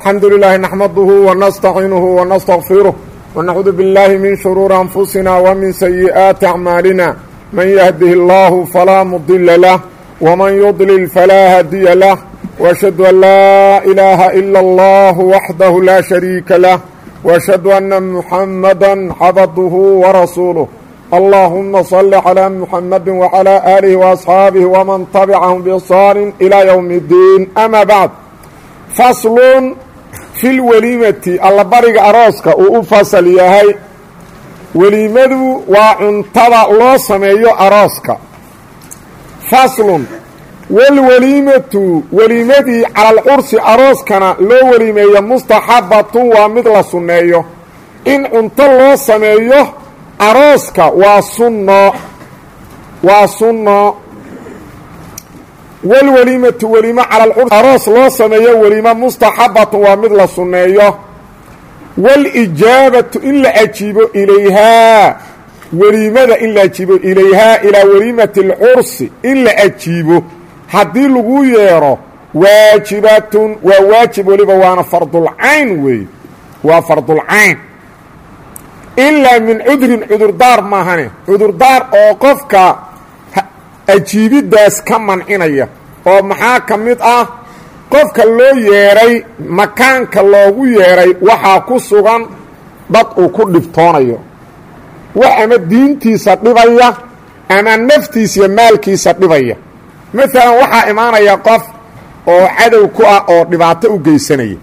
الحمد لله نحمده ونستعينه ونستغفره ونعوذ بالله من شرور أنفسنا ومن سيئات أعمالنا من يهده الله فلا مضل له ومن يضلل فلا هادي له وأشهد أن لا إله إلا الله وحده لا شريك له وأشهد أن محمدا عبده ورسوله اللهم صل على محمد وعلى آله وأصحاabه ومن تبعهم بإحsaan إلى يوم الدين أmا bعd fasl fi اlweliimati allabariga arooska uu u fasal yahay weliimadu waa cuntada loo sameeyo arooska faslun wاlweliimatu weliimadii cala alcursi arooskana loo weliimeeyo mustaxabatun waa mid la sunneeyo in cunto loo sameeyo arooska waa sunno waa sunno walweliimatu weliimo cala alcursi aroos loo sameeyo weliimo mustaxabatun waa mid la sunneeyo waalijaabatu in la ajiibo ilayhaa weliimada in la ajiibo ilayhaa ilaa weliimati alcursi in la ajiibo haddii lagu yeedho waajibatun waa waajib weliba waana fardulcayn weeye waa fardulcayn ilaa min cudrin cudurdaar maahane cudurdaar oo qofka ajiibiddaas ka mancinaya oo maxaa ka mid ah qofka loo yeedhay makaanka loogu yeedhay waxaa ku sugan dad uu ku dhibtoonayo wax ama diintiisa dhibaya ama naftiisa iyo maalkiisa dhibaya maalan waxaa imaanaya qof oo cadow ku ah oo dhibaato u geysanaya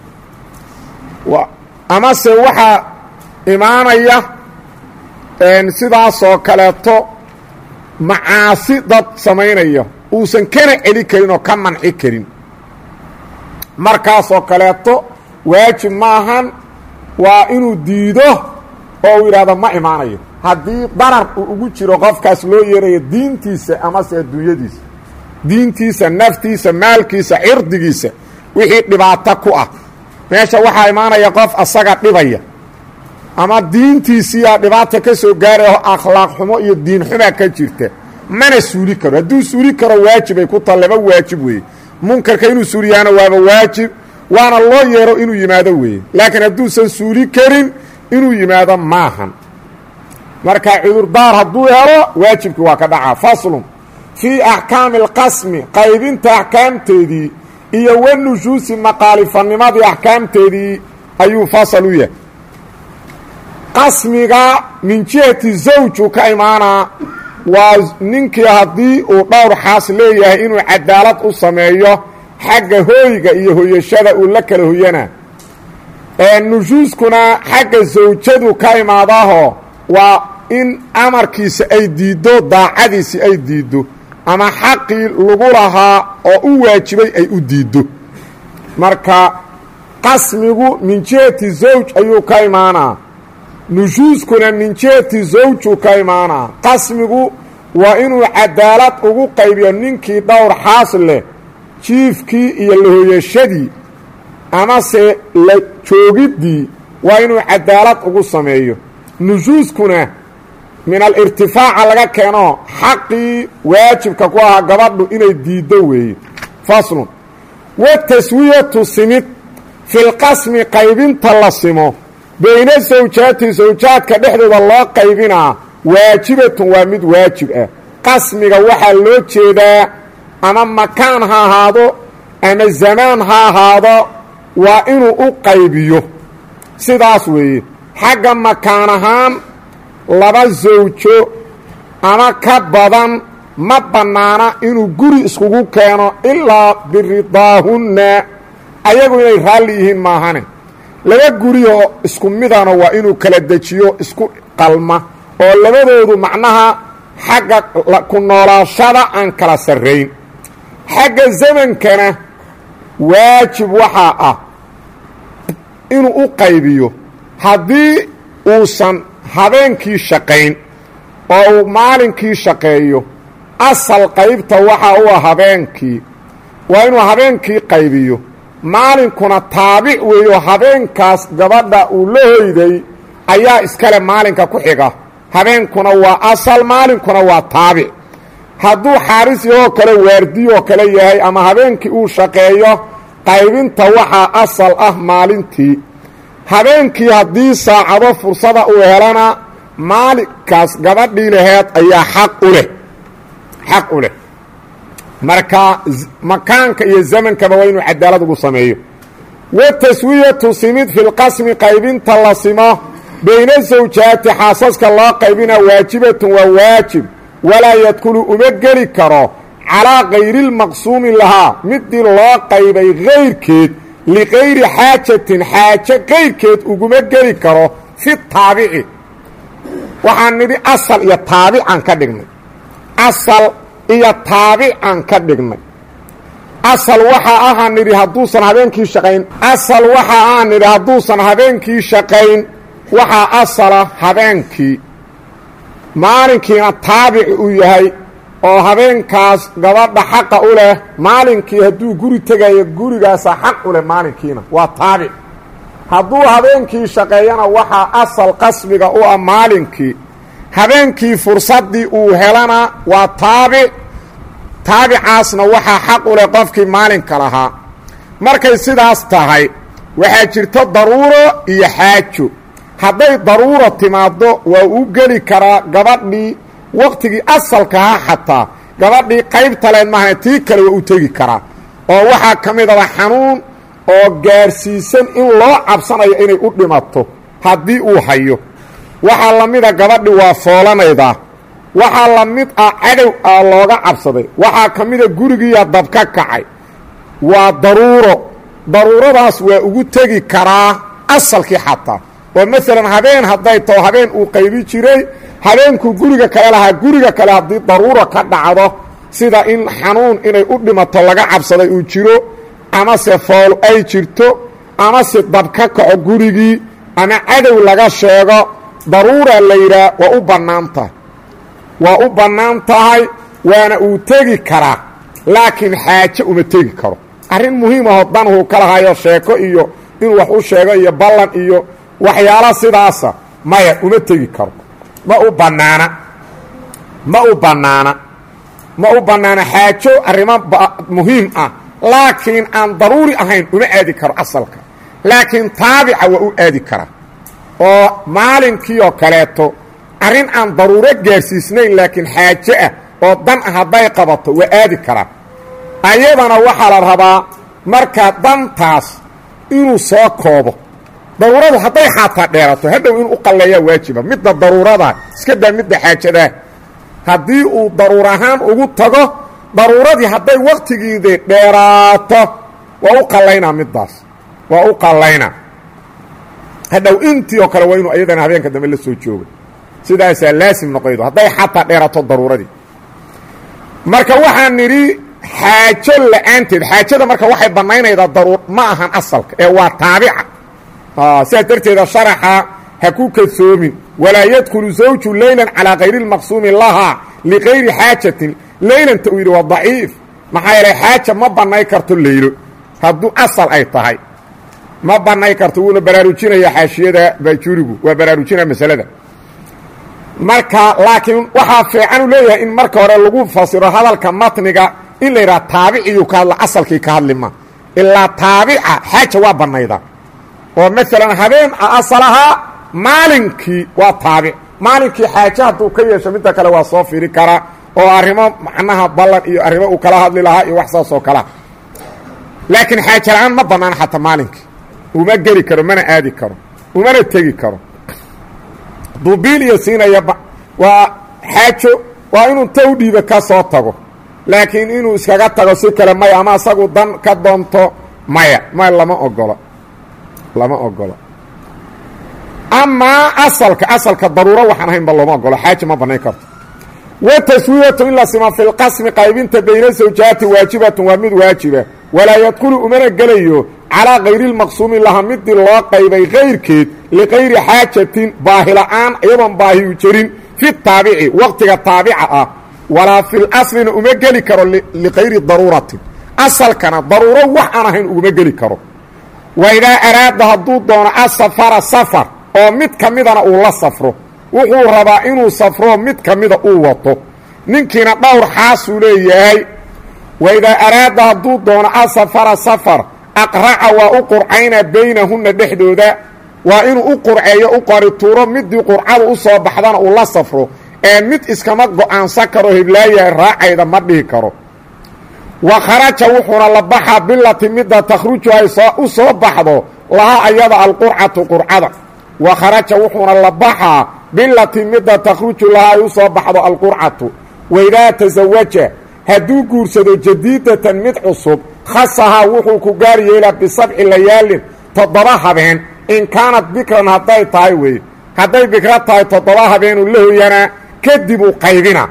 amase waxaa imaanaya sidaasoo kaleeto macaasi dad samaynaya uusan kana celi karin oo ka manci karin markaasoo kaleeto waajib maahan waa inuu diido oo uu yidhahdo ma imaanayo haddii darar uu ugu jiro qofkaas loo yeerayo diintiisa amase adduunyadiisa diintiisa naftiisa maalkiisa cirdigiisa wixii dhibaato ku ah meesha waxaa imaanaya qof asaga dhibaya ama diintiisiiyaa dhibaata ka soo gaarayoo akhlaaq xumo iyo diin xumaa ka jirta mana suuli karo hadduu suuli karo waajibay ku ta laba waajib weeye munkarka inuu suuliyaana waaba waajib waana loo yeero inuu yimaado weeye laakiin hadduusan suuli karin inuu yimaado maahan marka cudurdaar hadduu helo waajibkii waa ka dhacaa faslun fii axkaami alqasmi qaybinta axkaamteedii iyo wanushuusi maqaalifanimadii axkaamteedii ayuu fasal u yahay qasmiga min jihati zawju ka imaanaa waa ninkii haddii uu dhowr xaas leeyahay inuu cadaalad u sameeyo xagga hooyga iyo hoyashada uu la kala hoyana nushuuskuna xagga zawjadu ka imaadaho waa in amarkiisa ay diiddo daacadiisi ay diiddo ama xaqii lagu lahaa oo u waajibay ay u diiddo marka qasmigu min jihati zawj ayuu ka imaanaa nushuuskuna min jihati zawju ka imaanaa qasmigu waa inuu cadaalad ugu qaybiyo ninkii dhowr xaas leh jiifkii iyo lahoyashadii amase la joogiddii waa inuu cadaalad ugu sameeyo nushuuskuna min alirtifaaca laga keeno xaqii waajibka ku ahaa gabadhu inay diiddo weeye faslun wataswiyatu simid filqasmi qaybinta la simo bayna sawjaati sawjaadka dhexdooda loo qaybinaa waajibatun waa mid waajib ah qasmiga waxaa loo jeedaa ama makaan ha ahaado ama zamaan ha ahaado waa inuu u qaybiyo sidaas weeye xagga makaan ahaan laba sawjo ama ka badan ma bannaana inuu guri iskugu keeno ilaa biridaahunna ayagu inay raalli yihiin maahane laba guriyoo isku midana waa inuu kala dejiyo isku qalma oo labadoodu macnaha xagga ku noolaashada aan kala sarrayn xagga zamankana waajib waxaa ah inuu u qaybiyo haddii uusan habeenkii shaqayn oo uu maalinkii shaqeeyo asal qaybta waxaa u ah habeenkii waa inuu habeenkii qaybiyo maalinkuna taabic weeyo habeenkaas gabadha uu la hoyday ayaa iskale maalinka ku xiga habeenkuna waa asal maalinkuna waa taabic hadduu xaaris yahoo kale waardiyo kale yahay ama habeenkii uu shaqeeyo qaybinta waxaa asal ah maalintii habeenkii haddii saacado fursada uu helana maalinkaas gabadhii laheed ayaa xaq u leh xaq u leh marka makaanka iyo zamankaba waa inuu cadaalad ugu sameeyo wa taswiyatu simid fi lqasmi qaybinta la simo bayna zawjaati xaasaska loo qaybina waajibatun waa waajib walaa yadkulu uma geli karo calaa kayri lmaqsuumi lahaa midii loo qaybay kayrkeed likayri xaajatin xaajo kayrkeed uguma geli karo fi taabici waxaan nidhi asal iyo taabicaan ka dhignay asal iyo taabicaan ka dhignay asal waxaa ahaan nidhi hadduusan habeenkii shaqayn asal waxaa ahaan nidhi hadduusan habeenkii shaqayn waxaa asala habeenkii maalinkiina taabici uu yahay oo habeenkaas gabadha xaqa u leh maalinkii hadduu guri tegayo gurigaasa xaq u leh maalinkiina waa taabic hadduu habeenkii shaqeeyana waxaa asal qasbiga u ah maalinkii habeenkii fursaddii uu helana waa taabic taabicaasna waxaa xaq u leh qofkii maalinka lahaa markay sidaas tahay waxaa jirto daruuro iyo xaajo hadday daruuro timaaddo waa u geli karaa gabadhii wakhtigii asalkaha xataa gabadhii qaybta leed mahane tii kale waa u tegi karaa oo waxaa ka midaba xanuun oo gaarsiisan in loo cabsanayo inay u dhimato haddii uu hayo waxaa la mida gabadhi waa foolanaydaa waxaa la mid ah cadow ah looga cabsaday waxaa ka mida gurigiiya dab ka kacay waa daruuro daruuradaas waa ugu tegi karaa asalkii xataa oo maalan habeen hadday taho habeen uu qaybi jiray habeenkuu guriga kale lahaa guriga kale haddii daruuro ka dhacdo sida in xanuun inay u dhimato laga cabsaday uu jiro amase fool ay jirto amase dab ka kaco gurigii ama cadow laga sheego daruura la yidhaah waa u bannaan tahay waa u bannaan tahay waana uu tegi karaa laakiin xaaje uma tegi karo arrin muhiim ahoo danhuu ka lahayo sheeko iyo inuu wax u sheego iyo ballan iyo waxyaala sidaasa maya uma tegi karo ma u bannaana ma u bannaana ma u bannaana xaajo arrimo muhiim ah laakiin aan daruuri ahayn uma aadi karo asalka laakiin taabica waa u aadi karaa oo maalinkii oo kaleeto arrin aan daruuro gaarsiisnayn laakiin xaajo ah oo dan ah hadday qabato waa aadi karaa ayadana waxaa la rabaa markaa dantaas inuu soo koobo daruuradu hadday xaataa dheerato hadhow inuu u qalleeyaa waajiba midda daruurada iska daa midda xaajadaa haddii uu daruur ahaan ugu tago daruuradii hadday wakhtigiidii dheeraato waa u qallaynaa middaas waa u qallaynaa hadhow intii oo kale waa inuu ayadana habeenka dambe la soo jooga sidaasaa laasim noqoydo hadday xataa dheerato daruuradii marka waxaan nidhi xaajo la-aanteed xaajada marka waxay bannaynaydaa daruur ma ahan asalka ee waa taabica sidaas darteeda sharaxa ha ku kadsoomin walaa yadkulu zawju leylan calaa kayri lmaqsuumi lahaa likayri xaajatin leylanta uu yidhi waa daciif maxaa yeelay xaaja ma bannay karto leylo hadduu asal ay tahay ma bannay karto wuuna baraarujinaya xaashiyada baajurigu waa baraarujinaya masalada marka laakiin waxaa fiican u leeyahay in marka hore lagu fasiro hadalka matniga in la yidhaha taabiciyuu ka hadla asalkii ka hadlima ilaa taabica xaaja waa bannayda oo maalan habeen asal ahaa maalinkii waa taabic maalinkii xaaje hadduu ka yeesho midda kale waa soo firi karaa oo arrimo macnaha ballan iyo arrimo uu kala hadli lahaa iyo wax saas oo kalea laakiin xaaje la-aan ma bannaan xataa maalinkii uma geli karo mana aadi karo umana tegi karo duubiil iyo siinaya waa xaajo waa inuu ta u dhiiba ka soo tago laakiin inuu iskaga tago si kale maya ama asagu dan ka doonto maya maya lama ogolo lama ogolo amaa asalka asalka daruuro waxaan ahaynba looma ogolo xaaja ma bannayn karto wa taswiyatu in la sima fi lqasmi qaybinta bayna zawjaati waajibatun waa mid waajiba walaa yadkulu umana gelayo calaa kayri lmaqsuumi laha midii loo qaybay kayrkeed likayri xaajatin baahila-aan iyadoon baahiyu jirin fi taabici waqtiga taabica ah walaa fi laslina uma geli karo likayri daruuratin asalkana daruuro wax aan ahayn uguma geli karo waidaa araada hadduu doono asafara safar oo mid ka midana uu la safro wuxuu rabaa inuu safro mid ka mida uu wato ninkiina dhowr xaasuu leeyahay waidaa araada hadduu doono asafara safar aqraca waa u qurcaynaa baynahunna dhexdooda waa inuu u qurceeyo u qorituuro midii qurcada u soo baxdana uu la safro ee mid iskama go-aansan karo hiblaayahay raacayda ma dhihi karo wa kharaja wuxuuna la baxaa bilati midda takhruju ay u soo baxdo lahaa ayada alqurcatu qurcada wa kharaja wuxuuna la baxaa bilati midda takhruju lahaa ay u soo baxdo alqurcatu waidaa tasawaja hadduu guursado jadiidatan mid cusub khasahaa wuxuu ku gaar yeelaa bisabci layaalin toddoba habeen in kaanad bikran hadday tahay wey hadday bikra tahay toddoba habeenuu la hoyanaa kadib uu qaybina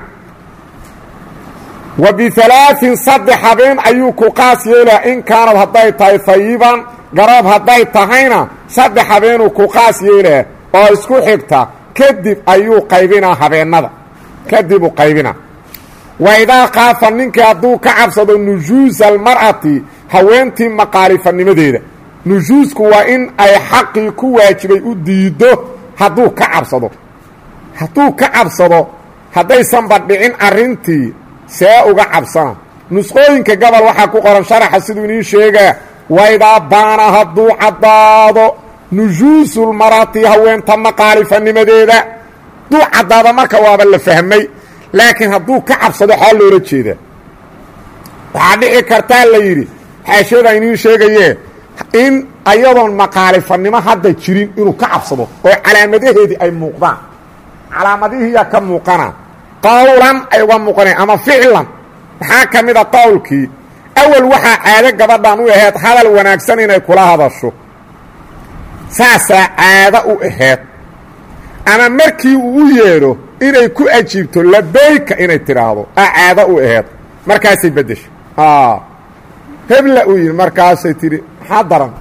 wa bialaain saddex habeen ayuu ku qaas yeelaa in kaanad hadday tahay fayiban garoob hadday tahayna saddex habeenuu ku qaas yeelaa oo isku xigta kadib ayuu qaybinaa habeennada kadibuu qaybina wa idaa kaafa ninkii hadduu ka cabsado nujuusa almar'ati haweentii maqaalifanimadeeda nujuusku waa in ay xaqii ku waajibay u diiddo hadduu ka cabsado hadduu ka cabsado haddaysanba dhicin arrintii see uga cabsana nusqooyinka gobol waxaa ku qoran sharaxa siduu inii sheegaa waidaa baana hadduu caddaado nujuusulmarati haweenta maqaalifanimadeeda hadduu caddaado marka waaba la fahmay laakiin hadduu ka cabsado xaa loola jeedaa waxaa dhici kartaa la yidhi xaashiyada iniin sheegayee in ayadoon maqaalifanimo hadda jirin inuu ka cabsado oo calaamadaheedii ay muuqdaan calaamadihiiyaa ka muuqana qowlan ay uga muuqanayan ama ficlan maxaa ka mid a qowlkii awal waxaa caado gabadhan u aheyd hadal wanaagsan inay kula hadasho saasaa caado u aheyd ama markii uu u yeedho inay ku ajiibto labayka inay tidhaahdo a caado u aheyd markaasay beddesho hebla uu yidhi markaasay tidhi maxaa daran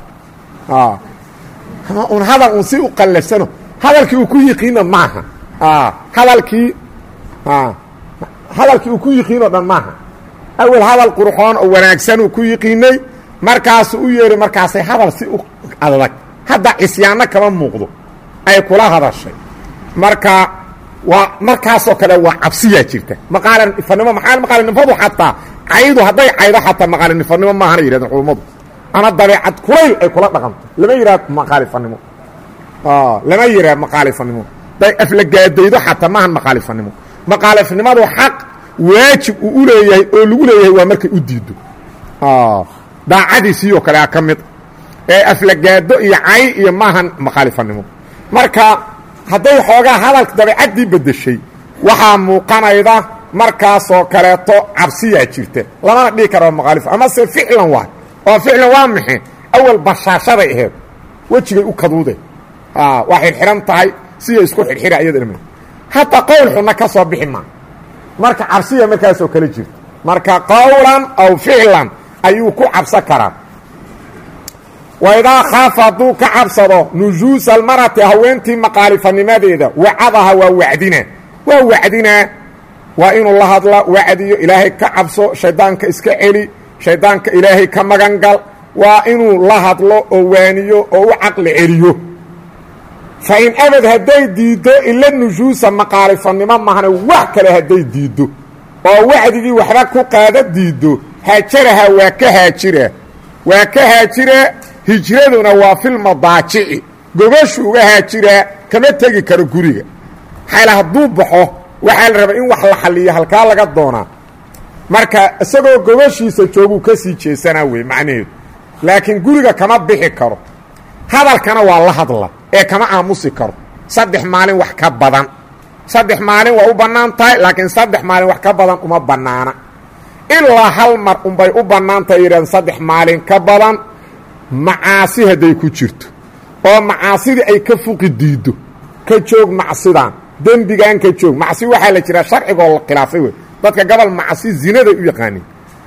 un hadal un si u qallafsano hadalkii uu ku yiqiino maaha hadalkii hadalkii uu ku yiqiinoo dhan maaha awel hadal qurxoon oo wanaagsan uu ku yiqiinay markaasu u yeedhay markaasay hadal si u adag hadda cisyaanno kama muuqdo ay kula hadashay marka waa markaasoo kale waa cabsiyaa jirta maqaalinifanimo maxaa maqaalinimadu xataa caydu hadday caydo xataa maqaalinifanimo maahana yidhahdeen culummadu ama dabeecad kulayl ay kula dhaqanto lama yidhahdo maqaalifanimo lama yidhahdo maqaalifanimo day aflagaadaydo xataa maahan maqaalifanimo maqaalifanimadu xaq waajib uu u leeyahay oo lagu leeyahay waa markay u diido daacadiisiioo kale a ka mid ee aflagaado iyo cay iyo maahan maqaalifanimo marka hadday xoogaa hadalka dabeecaddii beddeshay waxaa muuqanayda markaasoo kaleeto cabsiyaa jirta lamana dhihi karo maqaalif amase ficlan waay oo ficlan waa maxe awal bashaashaday aheed wejigay u kaduude waa xidxihan tahay siya isku xidxira iyadana hataa qowl xunna ka soo bixi maa marka cabsiya markaasoo kale jirta marka qowlan aw ficlan ayuu ku cabsan karaa waidaa khaafa hadduu ka cabsado nujuusa almarati haweentii maqaalifanimadeeda wacadaha waa wacdina waa wacdinaa waa inuu la hadla wacdiyo ilaahay ka cabso shaydaanka iska celi shaydaanka ilaahay ka magan gal waa inuu la hadlo oo waaniyo oo u caqli celiyo fa in abad hadday diiddo ila nujuusa maqaalifanimo mahana wax kale hadday diiddo oo wacdigii waxba ku qaada diiddo haajaraha waa ka haajira waa ka haajira hijraduna waa filmadaajici gobashu uga haajiraa kama tegi karo guriga xayla hadduu baxo waxaa la rabaa in wax la xalliyo halkaa laga doonaa marka isagoo gobashiisa jooguu ka sii jeesanaa wey macnaheedu laakiin guriga kama bixi karo hadalkana waa la hadla ee kama aamusi karo saddex maalin wax ka badan saddex maalin waa u bannaan tahay laakiin saddex maalin wax ka badan uma bannaana ilaa hal mar unbay u bannaan tahay yidhahdeen saddex maalin ka badan macaasi hadday ku jirto oo macaasidii ay ka fuqi diiddo ka joog macsidan dembigan ka joog macsi waxaa la jiraa sharcigoo la khilaafay wey dadka gobol macsi zinaday u yaqaaniin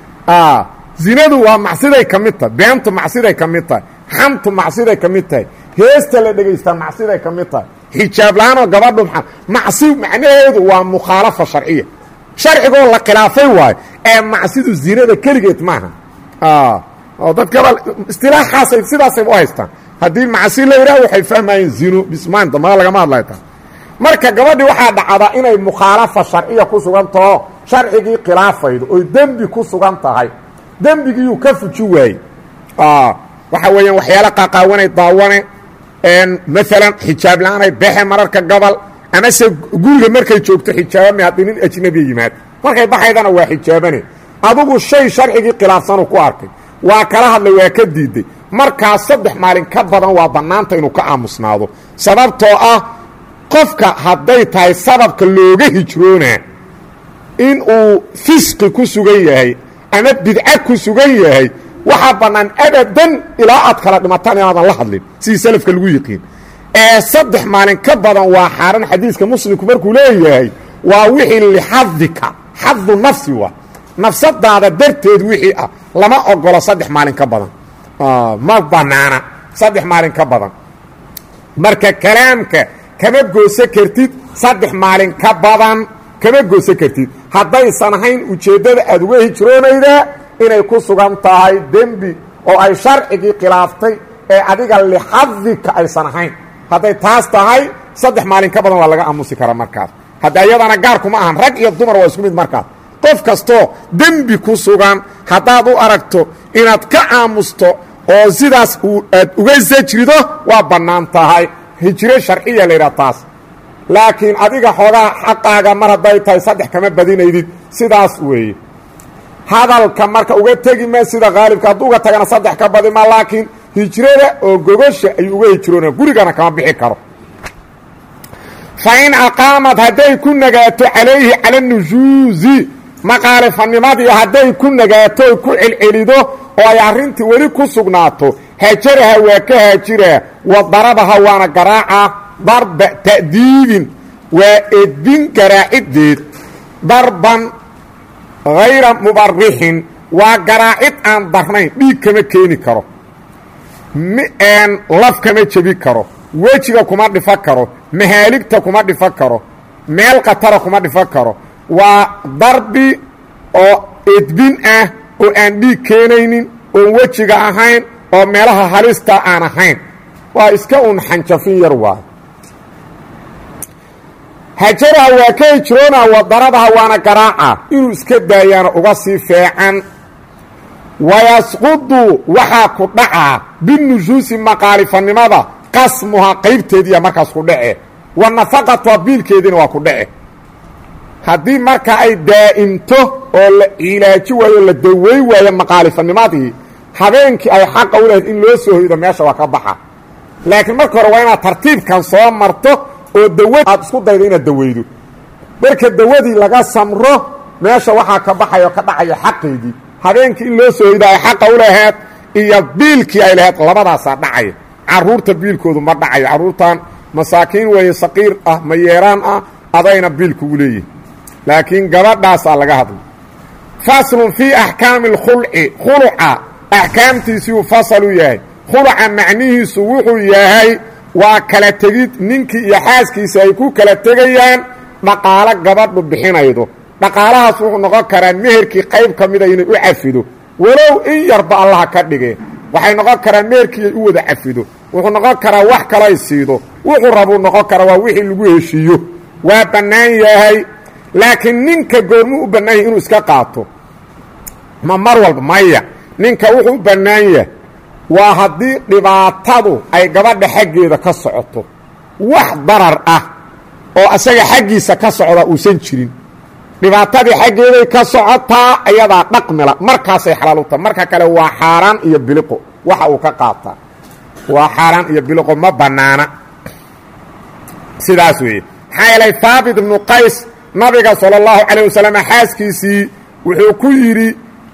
zinadu waa macsiday ka mid tahay beentu macsiday ka mid tahay xamtu macsiday ka mid tahay heesta la dhegaystaa macsiday ka mid tahay xijaab la-aanoo gabadhu maa macsi macnaheedu waa mukhaalafa sharciya sharcigoo la khilaafay waayo ee macsidu zinada keligeed maaha oo dad gabal istilaaxaasay sidaasay u haystaan haddii macsi la yidhaah waxay fahmayeen zino bismaan dambana lagama hadlay taa marka gabadhii waxaa dhacda inay mukhaalafa sharciya ku sugan taho sharcigii khilaafaydo oy dembi ku sugan tahay dembigiiyuu ka fuji waayey waxa weeyaan waxyaala qaaqaawanay daawane maalan xijaab la-aanay bexe mararka gobol amase guriga markay joogto xijaabame haddii nin ajnabiya yimaad markay baxaydana waa xijaabane adugu shay sharcigii khilaafsanu ku arkay waa kala hadlay waa ka diiday markaas saddex maalin ka badan waa bannaanta inuu ka aamusnaado sababtoo ah qofka hadday tahay sababka looga hijroonaa in uu fisqi ku sugan yahay ama bidca ku sugan yahay waxaa bannaan abadan ilaa aad kala dhimataan inaadan la hadlin sidii salafka lagu yiqiin ee saddex maalin ka badan waa xaaran xadiiska muslimku markuu leeyahay waa wixii lixadika xadu nafsi wa nafsadaada darteed wixii ah lama ogolo saddex maalin ka badan ma banaana saddex maalin ka badan marka kalaamka kama gooso kartid saddex maalin ka badan kama gooso kartid haddaysan ahayn ujeeddada aad uga hijroonaydaa inay ku sugan tahay dembi oo ay sharcigii khilaaftay ee adiga lixadika aysan ahayn hadday taas tahay saddex maalin ka badan waa laga aamusi karaa markaas hadda iyadana gaarkuma ahan rag iyo dumar waa isku mid markaas qof kastoo dembi ku sugan haddaad u aragto inaad ka aamusto oo sidaas aad uga sajrido waa bannaan tahay hijro sharciya la yidhaha taas laakiin adiga xoogaa xaqaaga mar hadday tahay saddex kama badinaydid sidaas weeye hadalka marka uga tegi ma sida haalibka hadduu uga tagana saddex ka badima laakiin hijrada oo gogosha ayuu uga hijroona gurigana kama bixi karo fa in aqaamad hadday ku nagaato calayhi cala nujuusi maqaalifannimadii hadday ku nagaato ku celcelido oo ay arrintii weli ku sugnaato hajaraha waa ka haajiraa wa darabaha waana garaaca darba ta'diibin waa edbin garaaciddeed darban hayra mubarixin waa garaacid aan darnayn dhiig kama keeni karo laf kama jebi karo wejiga kuma dhifo karo mahaaligta kuma dhifo karo meel khatara kuma dhifo karo waa darbi oo edbin ah oo aan dhiig keenaynin oon wejiga ahayn oo meelaha halista aan ahayn waa iska un xanjafin yar waay hajaraha waa ka hijroona wadaradaha waana garaaca inuu iska daayaana uga sii feecan wayasqudu waxaa ku dhacaa binujuusi maqaalifanimada qasmuhaa qaybteediiya markaas ku dhace wa nafaqatuha biilkeediina waa ku dhace haddii marka ay daa'imto oo la cilaaji waayo o la dawey waayo maqaalifanimadii habeenkii ay xaqa u lahayd in loo soo hoydo meesha waa ka baxa laakiin marka hore waa inaad tartiibkan soo marto oo dawa aad isku daydo inaad daweydo marka dawadii laga samro meesha waxaa ka baxaya oo ka dhacaya xaqeedii habeenkii in loo soo hoydo ay xaqa u lahayd iyo biilkii ay lahayd labadaasaa dhacaya caruurta biilkoodu ma dhacayo carruurtan masaakiin weeye saqiir ah mayeeraan ah adayna biilkugu leeyihi laakiin gabadhaasaa laga hadlay faslun fii axkaami اlkhulci khuluca axkaamtiisiuu fasal u yahay khuluca macnihiisu wuxuu yahay waa kala tegid ninkii iyo xaaskiisa ay ku kala tegayaan dhaqaalo gabadhu bixinaydo dhaqaalahaas wuxuu noqon karaa meherkii qayb ka mida inay u cafido walow in yarba allaha ka dhige waxay noqon karaa meherkii ay u wada cafido wuxuu noqon karaa wax kalay siido wuxuu rabuu noqon karaa waa wixii lagu heshiiyo waa bannaan yahay laakiin ninka goormuu u bannaan yahay inuu iska qaato ma mar walba maya ninka wuxuu u bannaan yahay waa haddii dhibaatadu ay gabadha xaggeeda ka socoto wax darar ah oo asaga xaggiisa ka socda uusan jirin dhibaatadii xaggeeday ka socotaa ayadaa dhaqmila markaasay xalaal u tahay marka kale waa xaaraan iyo biliqo waxa uu ka qaataa waa xaaraan iyo biliqo ma bannaana sidaas weeye maxaa yeelay haabit ibnu qays nabiga salى اllahu calayه wasalam xaaskiisii wuxuu ku yidhi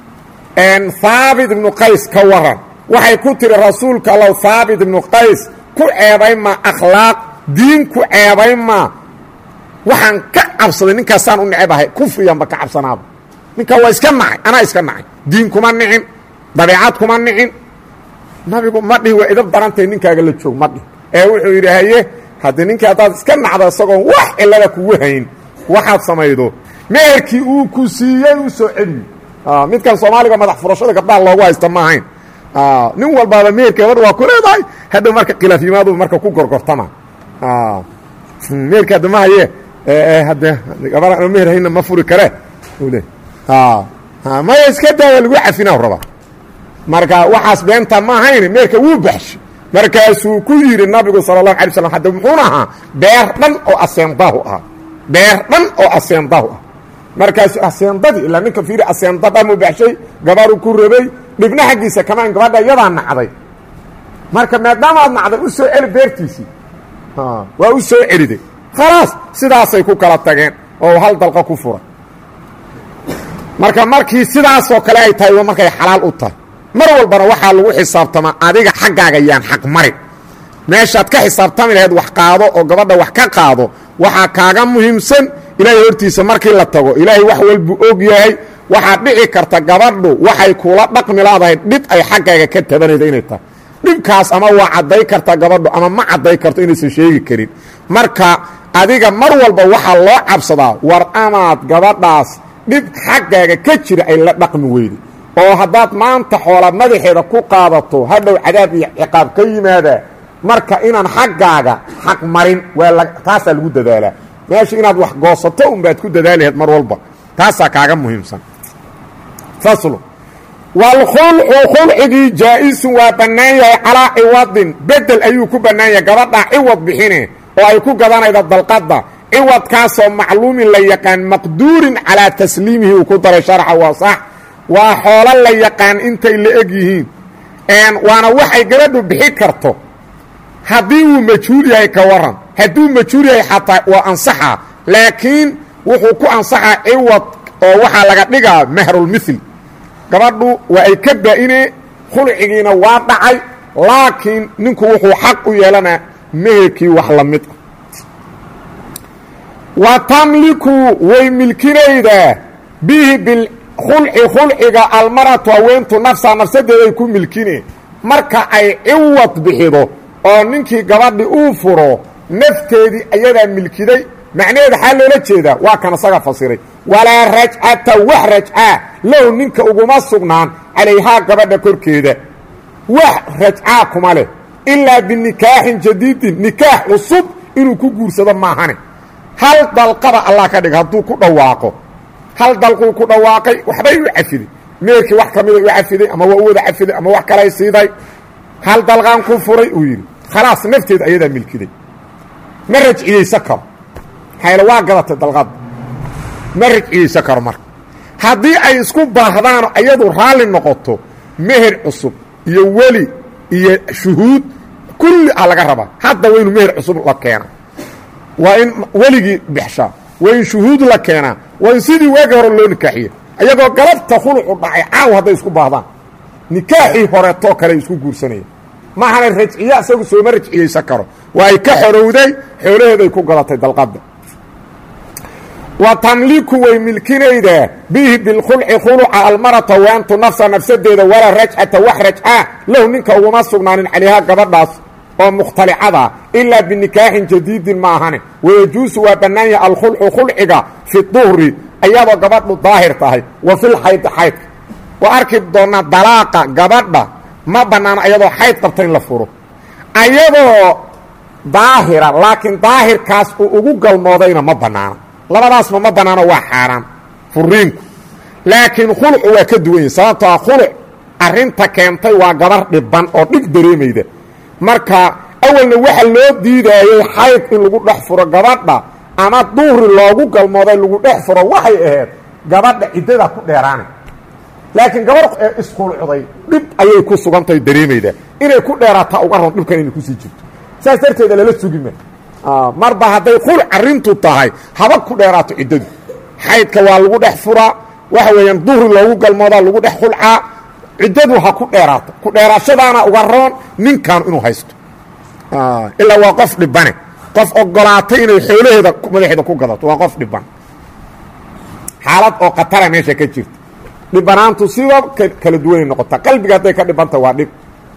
haabit ibnu qays ka waran waxay ku tihi rasuulka allow haabit ibnu qays ku ceebayn maa akhlaaq diin ku ceebayn maa waxaan ka cabsaday ninkaasaan u necebahay kufriyanba ka cabsanaaba ninkaa waa iska nacay anaa iska nacay diin kuma nicin dabeecad kuma nicin nabigu ma dhihi waa idab darantahay ninkaaga la joog ma dhihi ee wuxuu yidhi haye haddii ninkii haddaad iska nacdo isagoon wax cilada kugu hayn waxaad samaydo meherkii uu ku siiyey u soo celiyo midkan soomaaliga madax furashada gabdhaha loogu haysta ma ahayn nin walbaaba meherka gabadha waa ku leedahay hadhow marka khilaaf yimaadu marka ku gorgortama meherka hadda ma haye hadde gabadha ano meher hayna ma furi kare le maya iska daaya lagu cafina rabaa marka waxaas beenta ma ahayn meerka wuu baxshay markaasuu ku yidhi nabigu sala allahu alay slam hadda muxuuna ahaa beer dhan oo aseendahu ahaa beer dhan oo aseendahu ah markaasu aseendadii ilaa ninka fiiri aseenda dhamuu baxshay gabaru ku rabay dhibna xaggiisa kamaan gabadha iyadaa nacday marka maadaama aad nacday u soo celi beertiisii waa u soo celiday khalaas sidaasay ku kala tageen oo hal dalqa ku furay marka markii sidaasoo kale ay tahay markay xalaal u tahay mar walbana waxaa lagu xisaabtamaa adiga xaggaaga yaan xaq marin meeshaad ka xisaabtami lahayd wax qaado oo gabadha wax ka qaado waxaa kaaga muhiimsan ilaahay hortiisa markii la tago ilaahay wax walbuu og yahay waxaad dhici karta gabadhu waxay kula dhaqmi laadahay dhib ay xaggaaga ka tabanayda inay tahay dhibkaas ama waa cadday karta gabadhu ama ma cadday karto inaysan sheegi karin marka adiga mar walba waxaa loo cabsadaa war amaad gabadhaas dhib xaggaaga ka jira ay la dhaqmi weyda oo haddaad maanta xoola madaxeeda ku qaadato hadhow cadaab iyo ciqaab ka yimaadaa marka inaan xaggaaga xaq marin waa taasaa lagu dadaalaa meesha inaad wax goosato unbaad ku dadaalaheed mar walba taasaa kaaga muhiimsan faslu waalkhulcu khulcigii jaa-isun waa bannaan yahay calaa ciwadin bedel ayuu ku bannaan yahay gabadhaa ciwad bixine oo ay ku gadanayda dalqadda ciwadkaasoo macluumin la yaqaan maqduurin calaa tasliimihi uu ku daray sharxa waa sax waa xoolo la yaqaan intay la eg yihiin waana waxay gabadhu bixi karto haddii uu majhuul yahay ka waran hadduu majhuul yahay xataa waa ansaxaa laakiin wuxuu ku ansaxaa ciwad oo waxaa laga dhigaa mahrulmithil gabadhu waa ay ka baa-ine khulcigiina waa dhacay laakiin ninku wuxuu xaq u yeelanaa meherkii wax la mid ah wa tamliku way milkinaydaa bihi bilkhulci khulciga almaratu haweentu nafsaa nafsadeeday ku milkine marka ay ciwad bixido oo ninkii gabadhi uu furo nafteedii ayadaa milkiday macnaheeda xaa loola jeedaa waa kan isaga fasiray walaa rajcata wax rajcaa low ninka uguma sugnaan calayhaa gabadha korkeeda wax rajcaa kuma leh ilaa binikaaxin jadiidin nikaax cusub inuu ku guursado maahane hal dalqaba allah ka dhig hadduu ku dhawaaqo hal dalquu ku dhawaaqay waxbay u cafiday meerkii wax ka mida u cafiday ama waa u wada cafiday ama wax kalay siiday hal dalqaan ku furay uu yidhi khalaas nafteeda ayadaa milkiday ma rajciyeysa karo xayla waa gadatay dalqadda ma rajciyeysa karo marka haddii ay isku baahdaano ayadu raalli noqoto meher cusub iyo weli iyo shuhuud kulli a laga rabaa hadda waa inu meher cusub la keena waa in weligii bixshaa waa in shuhuud la keenaa waa in sidii waagi hore loo nikaaxiye ayagoo galabta khulucu dhacay caaw hadday isku baahdaan nikaaxii horeetoo kale isku guursanaya maahana rajciye isagu sooma rajciyeysan karo waa ay ka xorowday xoolaheeday ku gadatay dalqadda wa tamliku way milkinaydaa bihi bilkhulci khuluca almarata waantu nafsa nafsadeeda walaa rajcata wax rajcaa lahu ninka uguma sugnaanin calayhaa gabadhaas oo mukhtalicada ilaa binikaaxin jadiidin ma ahane wayajuusu waa bannaan yahay alkhulcu khulciga fi duhri ayadoo gabadhu daahir tahay wa fil xayd xaydka waa arki doonaa dalaaqa gabadha ma bannaano ayadoo xayd qabta in la furo ayadoo daahira laakiin daahirkaas uu ugu galmoodayna ma bannaano labadaasma ma bannaano waa xaaraan furiinku laakiin khulucu waa ka duwan yahi sababtoo ah khuluc arrinta keentay waa gabar dhiban oo dhib dareemayda marka awalna waxa loo diidaayey xayd in lagu dhex furo gabadha ama duhri loogu galmooday lagu dhex furo waxay ahayd gabadha ciddada ku dheeraanay laakiin gabarh ee iskhulucday dhib ayay ku sugantahay dareemayda inay ku dheeraataa uga ron dhibkan inay kusii jirto saas darteeda lala sugima marba hadday khuluc arrintu tahay haba ku dheeraato ciddadu xaydka waa lagu dhex furaa waxa weeyaan duhri loogu galmoodaa lagu dhex khulcaa ciddadu ha ku dheeraato ku dheeraashadaana uga roon ninkan inuu haysto ilaa waa qof dhibane qof ogolaatay inay xoolaheeda madaxeeda ku gadato waa qof dhiban xaalad oo khatara meesha ka jirta dhibanaantu sidoo kala duwanay noqotaa qalbiga hadday ka dhibanta waa dhib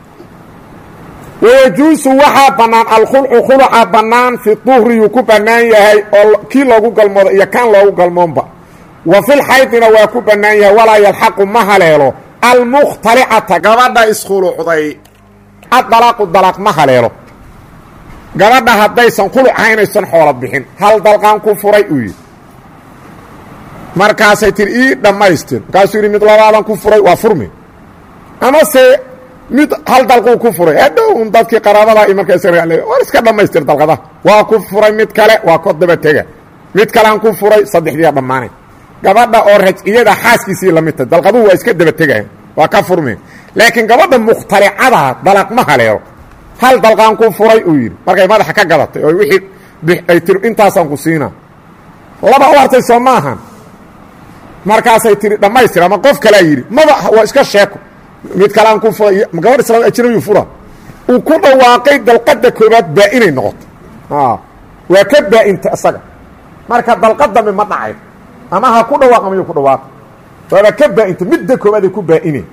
wayajuusu waxaa bannaan alkhulcu khuluca bannaan fi duhriyuu ku bannaan yahay oo kii loogu galmoodo iyo kan loogu galmoonba wa fil xaydina waa ku bannaan yahay walaa yalxaqu ma haleelo almukhtalicata gabadha iskhulucday addalaaqu dalaaq ma haleelo gabadha haddaysan khuluc ahaynaysan xoolo bixin hal dalqaan ku furay uu yidhi markaasay tiri ii dhammaystir markaasuu yidhi mid labaadan ku furay waa furmi amase mid hal dalquu ku furay hadhow un dadkii qaraabada i markaas war iska dhammaystir dalqadaha waa ku furay mid kale waa ko daba tega mid kalean ku furay saddexdiiya dhammaanay gabadha oo rajciyada xaaskiisii lamid tahay dalqaduhu waa iska daba tegayan waa ka furmeen laakiin gabadha mukhtalicada dalaq ma haleelo hal dalqaan ku furay uu yidhi markay madaxa ka gadatay oo wixii ay tiri intaasaan ku siina laba u hartay soo ma ahan markaasay tihi dhammaystir ama qof kalaa yidhi maba waa iska sheeko mid kalean ku furay gabadh islaam ajnabiyu fura uu ku dhawaaqay dalqadda koobaad baa-inay noqoto waa ka baa-inta isaga marka dalqad dambe ma dhacay ama ha ku dhawaaq ama yu ku dhawaaq waaba ka baa-inta midda koobaad ay ku baa-ine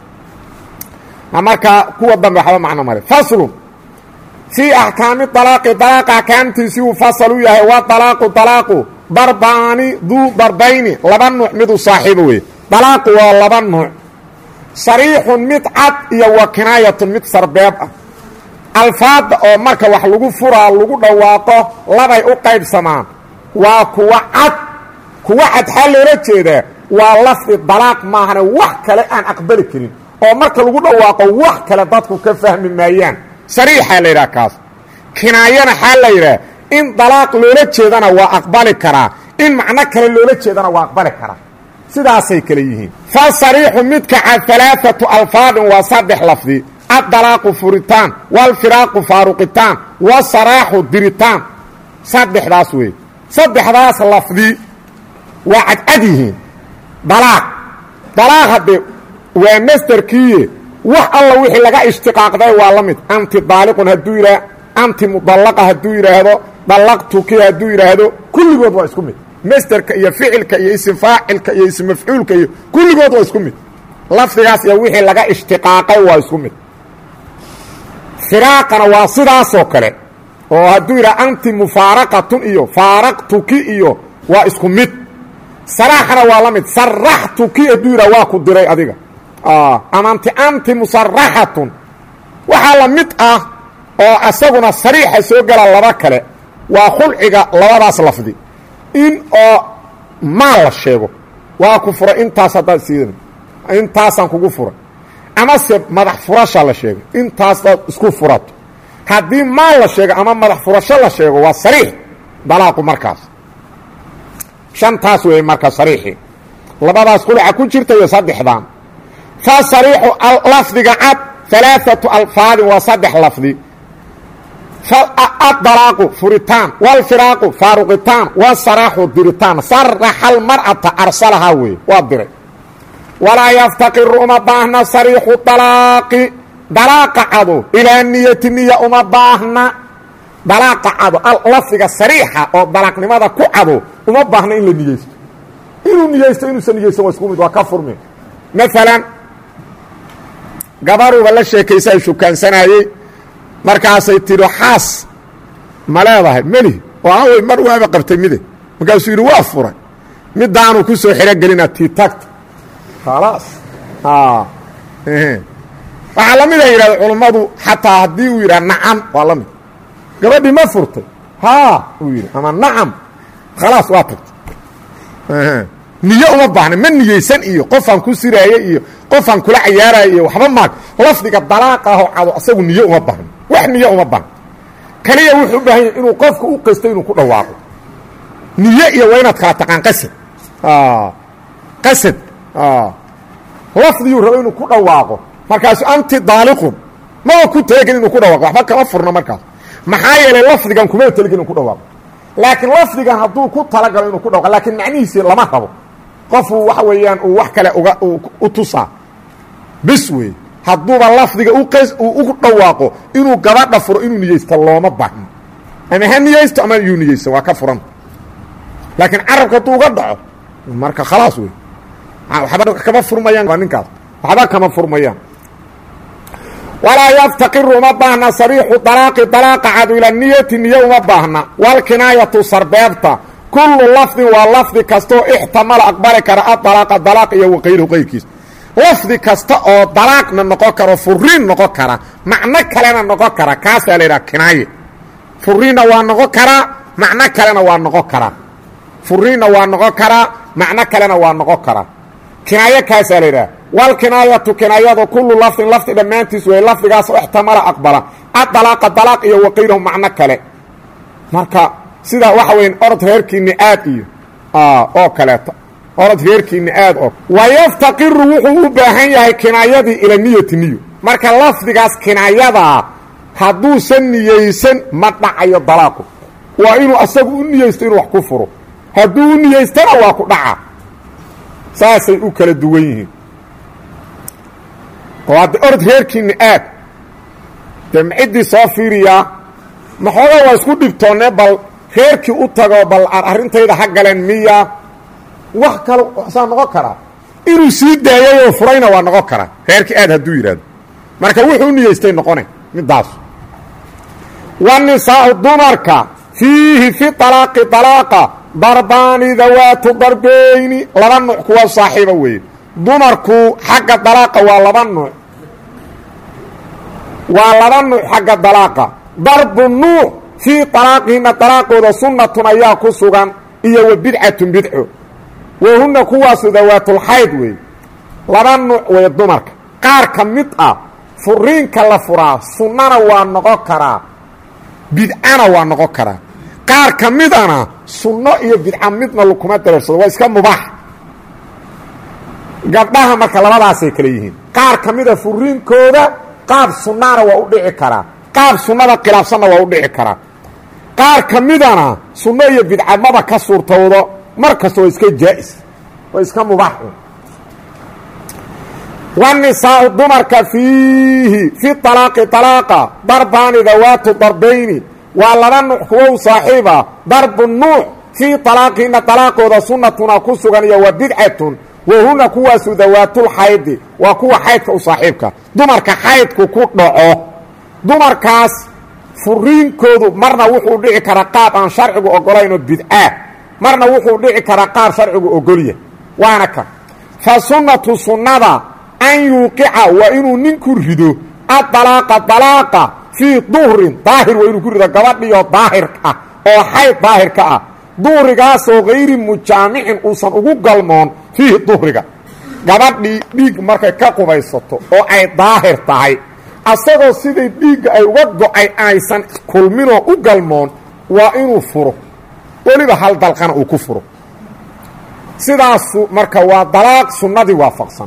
marka kuwa dambe waxba macno male faslun fii axkaami alaaqi dalaaqa axkaamtiisii uu fasal u yahay wa dalaaqu dalaaqu darbaani duu darbayni laba nuuc miduu saaxiibo wey dalaaqu waa laba nuuc sariixun mid cad iyo wa kinaayatun mid sarbeeb ah alfaadda oo marka wax lagu furaa lagu dhawaaqo labay u qaybsamaan waa kuwa cad kuwa cad xaa loola jeedaa waa lafdi dalaaq maahane wax kale aan aqbali karin oo marka lagu dhawaaqo wax kale dadku ka fahmi maayaan sariixaa la yidhaha kaas kinaayana xaa la yidhaha in dalaaq loola jeedana waa aqbali karaa in macno kale loola jeedana waa aqbali karaa sidaasay kale yihiin fa sariixu midka cad alaaatu alfaadin waa saddex lafdi addalaaqu furitaan waalfiraaqu faaruqitaan wasaraaxu diritaan saddexdaas wey saddexdaas lafdi waa cadcad yihiin dalaaq dalaaq haddee waa masderkiiye wax alla wixii laga ishtiqaaqday waa la mid anti daaliqun hadduu yidhaah anti mudallaqa hadduu yidhaahdo dallaqtuki hadduu yidhaahdo kulligood waa isku mid masderka iyo ficilka iyo isim faacilka iyo ism mafcuulka iyo kulligood waa isku mid lafdigaas iyo wixii laga ishtiqaaqay waa isku mid firaaqana waa sidaasoo kale oo hadduu yidhaha anti mufaaraqatun iyo faaraqtuki iyo waa isku mid saraaxana waa la mid saraxtuki hadduu yidhaha waa ku diray adiga ama anti anti musaraxatun waxaa la mid ah oo asaguna sariixa soo gala laba kale waa khulciga labadaas lafdi in oo maal la sheego waa ku furay intaas haddaad siidan intaasaan kugu furay amase madax furasha la sheego intaasdaad isku furato haddii maal la sheego ama madax furasho la sheego waa sariix dalaaqu markaas shantaas weeye marka sariixii labadaas khulca ku jirta iyo saddexdan fa sariixu lafdiga cad alaaatu alfaadin waa saddex lafdi adalaaqu furitaan wاlfiraaqu faaruqitaan wsaraaxu diritaan saraxa almar'ata arsalahaa weeye waa diray walaa yaftaqiru uma baahna sariixu dalaaqi dalaaqa cado ilaa niyati niya uma baahna dalaaqa cado lafdiga sariixa oo dalaaqnimada ku cado uma baahna in la niyeysto inuu niyeysto inuusan niyeysan waa isku mid waa ka furmi maalan gabaruba la sheekaysa ay shukaansanayey markaasay tidhi xaas ma leedahay meli oo awey mar waaba qabtay mide markaasuu yidhi waa furay midaanu ku soo xerogelina tii tagta khalaas waxaa la mid a yidhahda culummadu xataa haddii uu yidhaha nacam waa la mid gabadhii ma furtay haa uu yidhi ama nacam khalaas waa tagtay niyo uma baahna ma niyeysan iyo qofaan ku siraaya iyo qofaan kula cayaaraya iyo waxba maag lafdiga dalaaq ahoo cado asagu niyo uma baahno wax niyo uma baahno kaliya wuxuu u baahan yahy inuu qofka u qasto inuu ku dhawaaqo niyo iyo waa inaad kala taqaan qasad qasad lafdiguu rabo inuu ku dhawaaqo markaasu anti daaliqun maba ku talagelin inuu ku dhawaaqo waxba kama furno markaas maxaa yeelay lafdigan kuma talagelin inuu ku dhawaaqo laakiin lafdigan hadduu ku talagalo inuu ku dhawaqo laakiin macnihiisi lama rabo qofuu waxa weeyaan uu wax kale uga u tusaa bis wey hadduuba lafdiga u dhawaaqo inuu gabadha furo inuu niyeysto looma baahno ama ha niyeysto ama yuu niyeysto waa ka furanta laakiin carabka hadduu uga dhaco marka khalaas wey waxba kama furmayaan waa ninkaas waxba kama furmayaan walaa yaftaqiru uma baahna sariixu dalaaqi dalaaqa cadu ila niyati niyo uma baahna walkinaayatu sarbeebta kullu lafdin waa lafdi kastaoo ixtamala aqbali kara adalaaqa dalaaq iyo waqayruhu qayrkiis lafdi kasta oo dalaaqna noqon karo furiin noqon kara macno kalena noqon kara kaasaa la yidhaha kinaaye furiinna waa noqon karaa macno kalena waa noqon karaa furiinna waa noqon karaa macno kalena waa noqon karaa kinaaye kaasaa la yidhaha walkinaayatu kinaayadu kullu lafdin lafdi dhammaantiis wey lafdigaas oo ixtamala aqbala adalaaqa dalaaq iyo waqayrahu macno kale marka sida waxa weya orod reerkiini aad iyo oo kaleeto orod reerkiini aad oo wayaftaqiru wuxuu u baahan yahay kinaayadii ila niyati niyo marka lafdigaas kinaayadaa hadduusan niyeysan ma dhacayo dalaaqu waa inuu asagu u niyeysto inuu wax ku furo hadduu u niyeystana waa ku dhaca saasay u kala duwan yihiin oo hadda orod reerkiini aad dee maciddii soo fiiriyaa maxoogaa waa isku dhibtoonne bal reerkii u tago bal arrintayda ha galeen miya wax kale saa noqon karaa inuu sii daayay oo furayna waa noqon karaa reerkii aad hadduu yidhaahdo marka wuxuu u niyeystay noqonay midaas wanisaau dumarka fiihi fi alaaqi alaaqa darbaani dawaatu darbeyni laba nuuc kuwa saaxiiba weeye dumarku xagga dalaaqa waa laba nuuc waa laba nuuc xagga dalaaqa darbu nuuc fii alaaqihina dalaaqooda sunnatun ayaa ku sugan iyo wa bidcatun bidco wahunna kuwaasu dawaatulxayd weeye laba nuuc wey dumarka qaar ka mid ah furiinka la furaa sunnana waa noqon karaa bidcana waa noqon karaa qaar ka midana sunno iyo bidca midna lakuma dareersado waa iska mubaax gabdhaha marka labadaasay kale yihiin qaar ka mida furiinkooda qaab sunnana waa u dhici karaa qaab sunnada khilaafsanna waa u dhici karaa qaar ka midana sunno iyo bidca maba ka suurtowdo mar kasta waa iska jaa'is waa iska mubaax wanisaau dumarka fiihi fi alaaqi alaaqa darbaani dawaatu darbayni waa laba nuuc kuwa u saaxiiba darbu nuuc fii alaaqihina alaaqooda sunnatuna ku sugan iyo wa bidcatun wahuna kuwaasu dawaatulxaydi waa kuwa xaydka u saaxiibka dumarka xaydku ku dhaco dumarkaas furiinkoodu marna wuxuu dhici karaa qaab aan sharcigu ogolaynoo bidcaa marna wuxuu dhici karaa qaab sharcigu ogolya waana ka fa sunnatu sunnada an yuuqica waa inuu ninku rido adalaaqa dalaaqa fii duhrin daahir waa inuu ku rido gabadhiyo daahir ah oo xayd daahirka ah duhrigaasoo hayri mujaamicin uusan ugu galmoon fiihi duhriga gabadhii dhiig markay ka qubaysato oo ay daahir tahay asagoo siday dhiigga ay uga go-ay aysan kulminoo u galmoon waa inuu furo weliba hal dalqana uu ku furo sidaasu marka waa dalaaq sunnadii waafaqsan